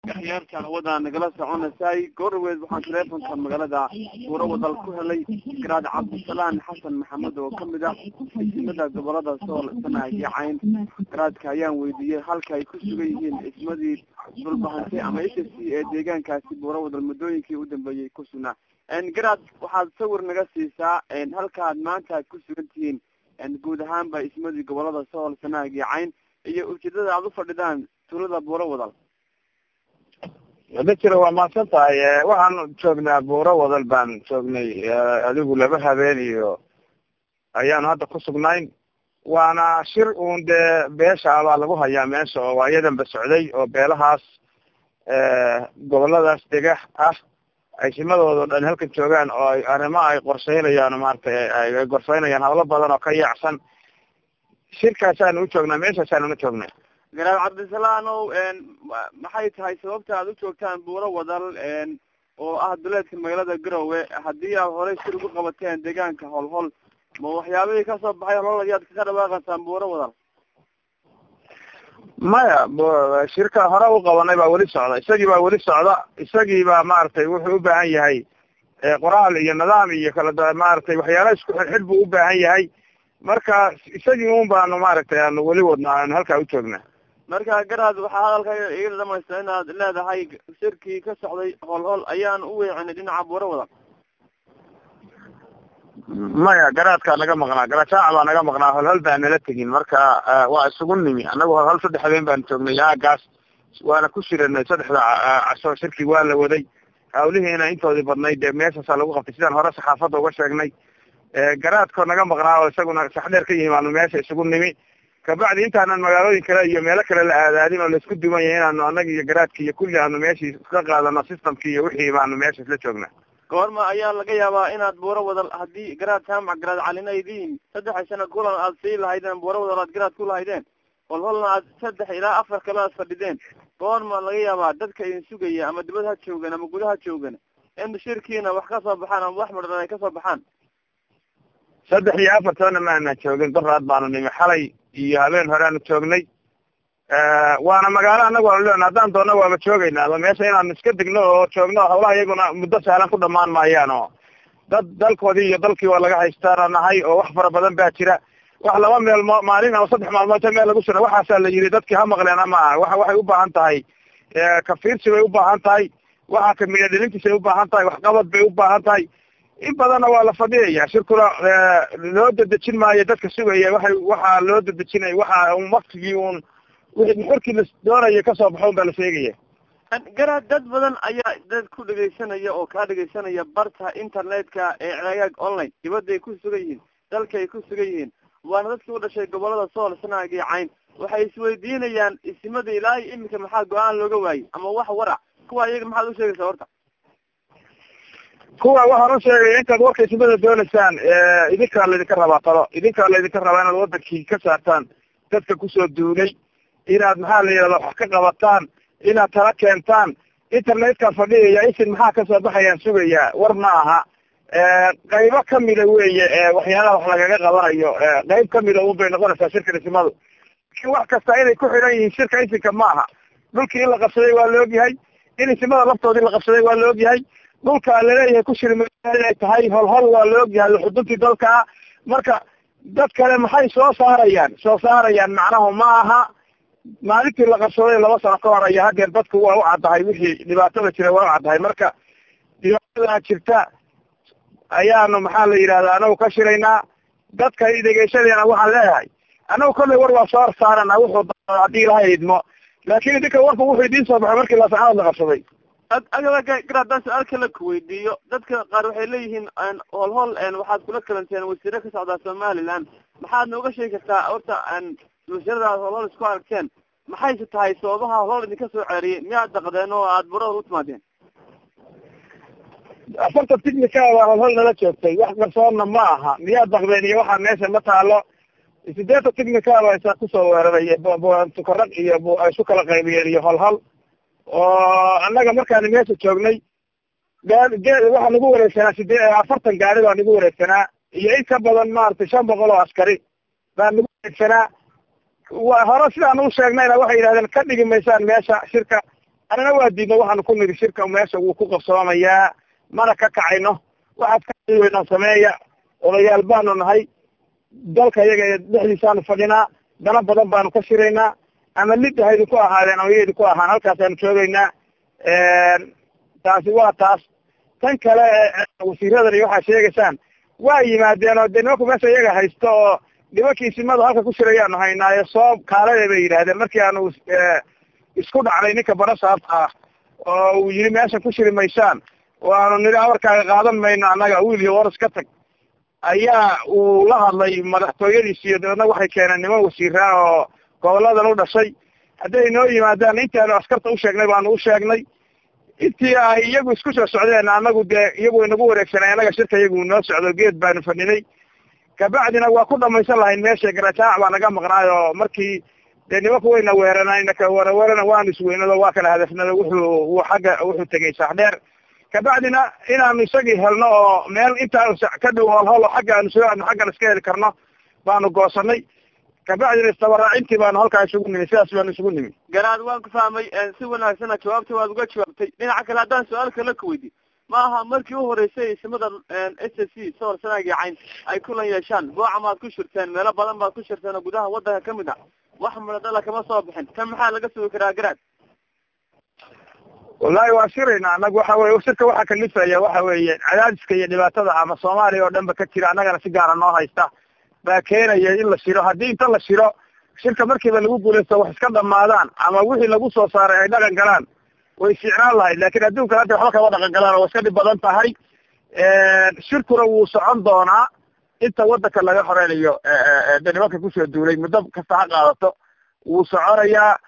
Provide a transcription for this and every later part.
akhyaarta hawada nagala soconaysay goorweed waxaan teleefonka magaalada buuro wadal ku helay garaad cabdisalaan xasan maxamed oo kamid ah ismada gobolada sool sanaag iyo cayn garaadka ayaan weydiiyey halka ay ku sugan yihiin ismadii dhulbahantay ama h s c ee deegaankaasi buuro wadal muddooyinkii u dambeeyey ku sugnaa garaad waxaad sawir naga siisaa halkaad maanta aad ku sugan tihiin guud ahaanba ismadii gobolada sool sanaag iyo cayn iyo ujeedada aad ufadhidaan tulada buuro wadal wada jira waa mahadsan tahay waxaan joognaa buuro wadal baan joognay adigu laba habeen iyo ayaanu hadda ku sugnayn waana shir uun dee beesha baa lagu hayaa meesha oo waa iyadanba socday oo beelahaas goboladaas dega ah ay simadooda o dhan halkan joogaan oo ay arrimo ay qorsheynayaan maaragtay ay gorfeynayaan hawlo badan oo ka yaacsan shirkaasaanu u joognaa meeshaasaanu na joognaa garaad cabdisalaanow maxay tahay sababta aad u joogtaan buuro wadal oo ah duleedka magaalada garowe haddii aad horey shir ugu qabateen deegaanka holhol ma waxyaabihii kasoo baxay holhol ayaad kaga dhawaaqaysaan buuro wadal maya shirka hore u qabanay baa weli socda isagii baa weli socda isagii baa maaragtay wuxuu u baahan yahay qoraal iyo nidaam iyo kala maaragtay waxyaala isku xidxidh buu u baahan yahay marka isagii un baanu maaragtay aanu weli wadna aanu halkaa u joognaa marka garaad waxaa hadalka iga dhamaysta inaad leedahay shirkii ka socday holhol ayaan u weecinay dhinaca buuro wadal maya garaadkaa naga maqnaa garajaaca baa naga maqnaa holhol baa nala tegin marka waa isugu nimi anagu holhol saddex habeen baanu joognay aagaas waana ku shiranay saddexda casho shirkii waa la waday hawlihiina intoodii badnayd dee meeshaasaa lagu qabtay sidaan hore saxaafadda uga sheegnay garaadkoo naga maqnaa oo isaguna saxdheer ka yihi baanu meesha isugu nimi kabacdi intaanan magaalooyin kale iyo meelo kale la aadaadin oo laisku duwan yahay inaanu annaga iyo garaadki iyo kulli aanu meeshii ka qaadano systemki iyo wixii baanu meesha isla joognaa goorma ayaa laga yaabaa inaad buuro wadal haddii garaad jaamac garaad calina idiin saddex sano kulan aad sii lahaydeen buuro wadal aad garaad ku lahaydeen holholna aad saddex ilaa afar kale aad fadhideen goorma laga yaabaa dadka idin sugaya ama dibad ha joogan ama gudaha joogan in shirkiina wax kasoo baxaan ama wax madhan ay kasoo baxaan saddex iyo afar toona maana joogin daraad baanu nimi xalay iyo habeen horeaanu joognay waana magaalo anagu aanu leena haddaan doona waaba joogayna ama meesha inaanu iska degno oo joogno hawlaha iyaguna muddo sahlan ku dhamaan maayaan oo dad dalkoodii iyo dalkii waa laga haystaana nahay oo wax fara badan baa jira wax laba meel mo maalin ama saddex maalmood ta meel lagu sura waxaasaa la yidhi dadkii ha maqleen ama aha wa waxay u baahan tahay kafiirsi bay u baahan tahay waxa kamida dhilintiisay u baahan tahay waxqabad bay u baahan tahay in badanna waa la fadhiyaya shirkuna loo dedejin maayo dadka sugaya waxay waxaa loo dedejinaya waxa un waktigii un wixii muxurkii la doonaya kasoo baxo un baa la sheegaya garaad dad badan ayaa dad ku dhegaysanaya oo kaa dhegaysanaya barta internetka ee ceegaag online dibadday ku sugan yihiin dalkaay ku sugan yihiin waana dadkii u dhashay gobolada sool sanaag iyo cayn waxay isweydiinayaan isimada ilaa iyo iminka maxaa go-aan looga waayey ama wax warac kuwa iyaga maxaad ushegaysaa horta kuwa waxaan u sheegaya intaad warka ismada doonaysaan idinkaa laydinka rabaa talo idinkaa laydinka rabaa inaad wadankii ka saartaan dadka kusoo duulay inaad maxaa la yidhahda wax ka qabataan inaad tala keentaan internetka fadhiyaya isin maxaa kasoo baxayaan sugayaa war ma aha qaybo kamida weeye waxyaalaha wax lagaga qabanayo qayb kamida un bay noqonaysaa shirka dhismadu lakin wax kasta inay ku xidhan yihiin shirka isinka ma aha dhulkii in la qabsaday waa la ogyahay in isimada laftoodii la qabsaday waa la ogyahay dhulka laleeyahay ku shirma inay tahay holhol waa la ogyahay xuduntii dalkaa marka dad kale maxay soo saarayaan soo saarayaan macnahu ma aha maalintii la qabsaday laba sano ka hor aya hadeer dadku waa u caddahay wixii dhibaatada jira waa u caddahay marka dhibaatada jirta ayaanu maxaa la yidhahda anagu ka shiraynaa dadka dhegeysanayana waxaan leeyahay anagu kollay war waa soo saarana wuxuu haddii ilahay idmo laakin idinka warku wuxuu idiin soo baxay markii laasacanood la qabsaday gar haddaan su-aal kale kuweydiiyo dadka qaar waxay leeyihiin holhol waxaad kula kalanteen wasiire ka socdaa somaliland maxaad nooga sheegi kartaa horta wasiiradaad holhol isku aragteen maxayse tahay sababaha holhol idinka soo ceeriyay miyaad daqdeen oo aada burada u timaadeen afarta ticnica baa holhol nala joogtay wax qarsoonna ma aha miyaad daqdeen iyo waxaa meesha ma taalo sideeta ticnica baa isa kusoo weeraray tukarag iyo isu kala qaybiyeen iyo holhol oo annaga markaani meesha joognay waxaa nagu wareegsanaa sidee afartan gaari baa nagu wareegsanaa iyo in ka badan maaragtay shan boqol oo askari baa nagu wareegsanaa wa hore sidaan u sheegnayna waxay yidhahdeen ka dhigi maysaan meesha shirka anana waa diidna waxaanu ku niri shirka meesha wuu ku qabsoomayaa mana ka kacayno waxaad ka weynaa sameeya odayaal baanu nahay dalka iyaga dhexdiisaanu fadhinaa dana badan baanu ka shiraynaa ama lid ha idinku ahaadeen ama iya idinku ahaan halkaasaanu joogaynaa taasi waa taas tan kale wasiiradan iyo waxaa sheegaysaan waa yimaadeen oo de nimanku meesha iyaga haysto oo nimankii simada halka ku shirayaanu haynaayo soo kaalade bay yidhaahdeen markii aanu isku dhacnay ninka barasaabka ah oo uu yidhi meesha ku shiri maysaan oo aanu nidhi amarkaaga qaadan mayno annaga wiil iyo waras ka tag ayaa uu la hadlay madaxtooyadiisi iyo dabeedna waxay keeneen niman wasiiraa oo goboladan u dhashay hadday noo yimaadaan intaanu askarta u sheegnay baanu u sheegnay intii ay iyagu isku soo socdeen anagu dee iyagu inagu wareegsanay annaga shirka iyagu noo socdo geed baanu fadhinay kabacdina waa ku dhamaysan lahayn meesha garajaac baa naga maqnaay oo markii dee nimanku wayna weeranayna ka waraweerana waanu isweynado waa kala hadafnado wuxuu uu xagga wuxuu tegay saaxdheer kabacdina inaanu isagii helno oo meel intaanu ka dhow holholo xagga aanu soo aadno xaggan iska heli karno baanu goosanay kabacdina isdabaraacintii baanu halkaa isugu nimi sidaas baanu isugu nimi garaad waan ku fahmay si wanaagsana jawaabta waad uga jawaabtay dhinaca kale haddaan su-aal kale ka weydi ma aha markii u horeysay simada s s c sawir sanagi cayn ay kulan yeeshaan booca maad ku shirteen meelo badan baad ku shirteen oo gudaha wadanka kamid ah wax muradala kama soo bixin tan maxaa laga sugi karaa garaad wallahi waa shirayna anagu waxa weye shirka waxaa kalifaya waxa weeye cadaadiska iyo dhibaatada ama soomaaliya oo dhan ba ka jira annagana si gaara noo haysta baa keenaya in la shiro haddii inta la shiro shirka markiiba lagu guulaysto wax iska dhamaadaan ama wixii lagu soo saaray ay dhaqan galaan way fiicnaan lahayd lakin adduunka hadda waxba kama dhaqan galaan oo way iska dhib badan tahay shirkuna wuu socon doonaa inta wadanka laga horeynayo de nimanka kusoo duulay muddo kasta ha qaadato wuu soconayaa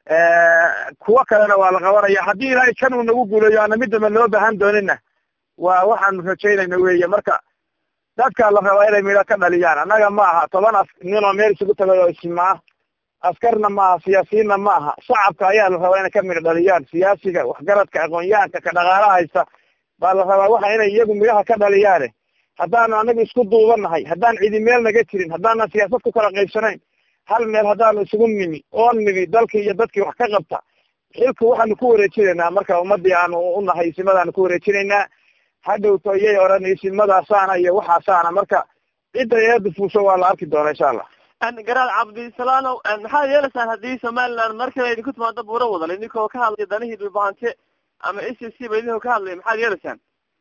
kuwo kalena waa la qabanaya haddii ilaahay kan uu nagu guulayo ana midaba loo baahan doonina waa waxaanu rajaynayna weeye marka dadka la rabaa inay midho ka dhaliyaan annaga ma aha toban as nin oo meel isugu tagay oo ismaa askarna ma aha siyaasiyiinna ma aha shacabka ayaa la rabaa inay ka midho dhaliyaan siyaasiga waxgaradka aqoon-yahanka ka dhaqaalaha haysta baa la rabaa waxa inay iyagu midhaha ka dhaliyaane haddaanu anagu isku duubanahay haddaan cidi meel naga jirin haddaanan siyaasad ku kala qaybsanayn hal meel haddaanu isugu nimi oo nimi dalkii iyo dadkii wax ka qabta xilku waxaanu ku wareejinaynaa marka ummadii aanu unahay isimadaanu ku wareejinaynaa hadhowto iyay odhan isimadasaana iyo waxaasaana marka cidda eeda fuusho waa la arki doona insha allah garaad cabdisalaanow maxaad yeelaysaan haddii somaliland mar kale idinku timaado buuro wadal idinkoo ka hadlaya danihii dhulbahante ama s c ba idinkoo ka hadlaya maxaad yeelaysaan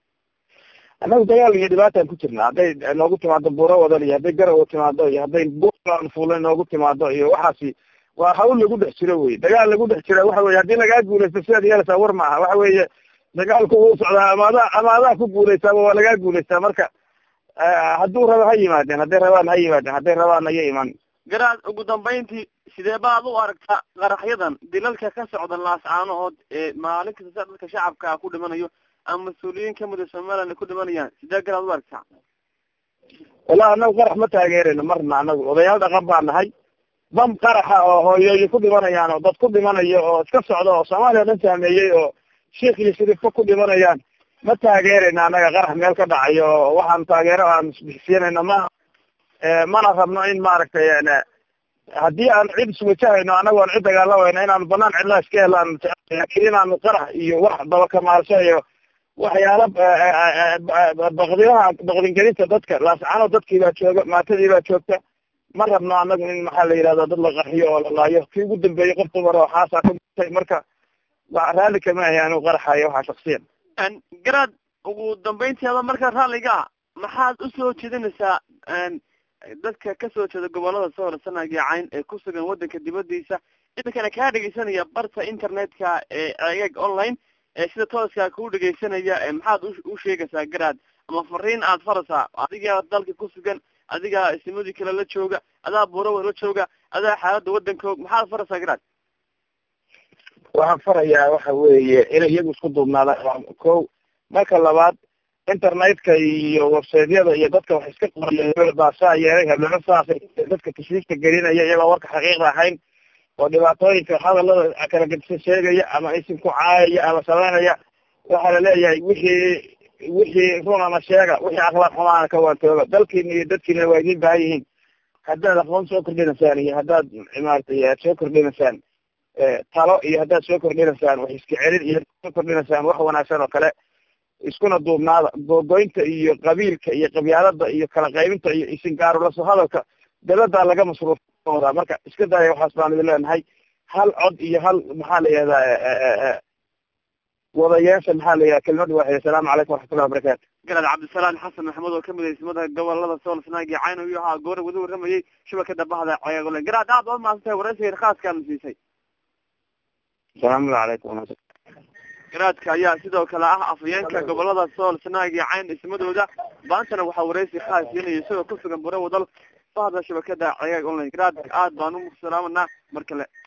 annagu dagaal iyo dhibaataan ku jirna hadday noogu timaado buuro wadal iyo hadday garowa timaado iyo hadday bulan fuula noogu timaado iyo waxaasi waa hawl lagu dhex jiro wey dagaal lagu dhex jira waxa weye haddii lagaa guulaysto sidaad yeelaysaa war maaha waxa weeye dagaalku wuu socdaa ama adaa ama adaa ku guulaystaaba waa lagaa guulaystaa marka hadduu rabo ha yimaadeen hadday rabaan ha yimaadeen hadday rabaan haya imaan garaad ugu dambayntii sidee baad u aragtaa qaraxyadan dilalka ka socda laascaanood ee maalin kasta dadka shacabka ku dhimanayo ama mas-uuliyiin kamida somaliland ay ku dhimanayaan sidee garaad u aragtaa wallahi anagu qarax ma taageerayno marna anagu odayaal dhaqan baa nahay bam qaraxa oo hooyooyin ku dhimanayaan oo dad ku dhimanayo oo iska socda oo soomaaliya o dhan saameeyey oo sheikh iyo shariifka ku dhimanayaan ma taageerayna anaga qarax meel ka dhacayo oo waxaanu taageero aan isbixisiinayno ma mana rabno in maaragtay haddii aan cid iswajahayno anagu aan cid dagaalamayno inaanu banaan cidlaa iska helaan laakiin inaanu qarax iyo wax dabakamaalsho iyo waxyaala baqdinaha baqdingelinta dadka laascano dadkii baa jooga maatadii baa joogta ma rabno anagu in maxaa la yidhahda dad la qarxiyo oo la laayo kii ugu dambeeyey qof dumar oo xaasaa ka mutay marka raalli kama ahay anigu qaraxayo waxaa shaksiyan garaad ugu dambayntii ada markaa raalliga ah maxaad usoo jeedinaysaa dadka kasoo jeeda gobolada soo horsanaya cayn ee ku sugan wadanka dibadiisa iminkana kaa dhegeysanaya barta internetka ee ceegag online ee sida tooskaa kuu dhegeysanaya maxaad u sheegaysaa garaad ama fariin aad faraysaa adigaa dalka ku sugan adigaa isimadii kale la jooga adaa buurawa la jooga adaa xaaladda wadankoog maxaad faraysaa garaad waxaan farayaa waxa weeye inay iyagu isku duubnaadaan ko marka labaad internetka iyo websiteyada iyo dadka wax iska qoraya baa saa yeelay hablamo saasay dadka tashwiishka gelinaya iyagoo warka xaqiiqda ahayn oo dhibaatooyinka hadalada kala gedisa sheegaya ama isim ku caayaya ama samaynaya waxaa laleeyahay wixii wixii runana sheega wixii akhlaaq xumaana ka waantooba dalkiina iyo dadkiina waa idin baahan yihiin haddaad aqoon soo kordhinaysaan iyo haddaad maaragtay aad soo kordhinaysaan talo iyo haddaad soo kordhinaysaan wax iska celin iyo haddaad soo kordhinaysaan wax wanaagsan oo kale iskuna duubnaada googoynta iyo qabiilka iyo qabyaalada iyo kala qaybinta iyo isingaarulaso hadalka dawladdaa laga masruufoodaa marka iska daaya waxaas baan idin leenahay hal cod iyo hal maxaa la yihahdaa wadayeesha maxaa la yihahda kelimada waaxid asalaamu calaykum waraxmatullahi wabarakatu garaad cabdisalaan xasan maxamed oo kamid ismada gobolada sool sanaagi cayn ayuu ahaa goora wada warramayay shabakada bahda ceegole garaad aad waa mahadsantahay waraysiga khaaskaana siisay asalaamu calaykum garaadka ayaa sidoo kale ah afhayeenka gobolada sool sanaagi cayn ismadooda maantana waxaa waraysi khaas siinaya isagoo ku sugan bure wadal bahda shabakada cegaag online garaad aad baan u salaamanaa mar kale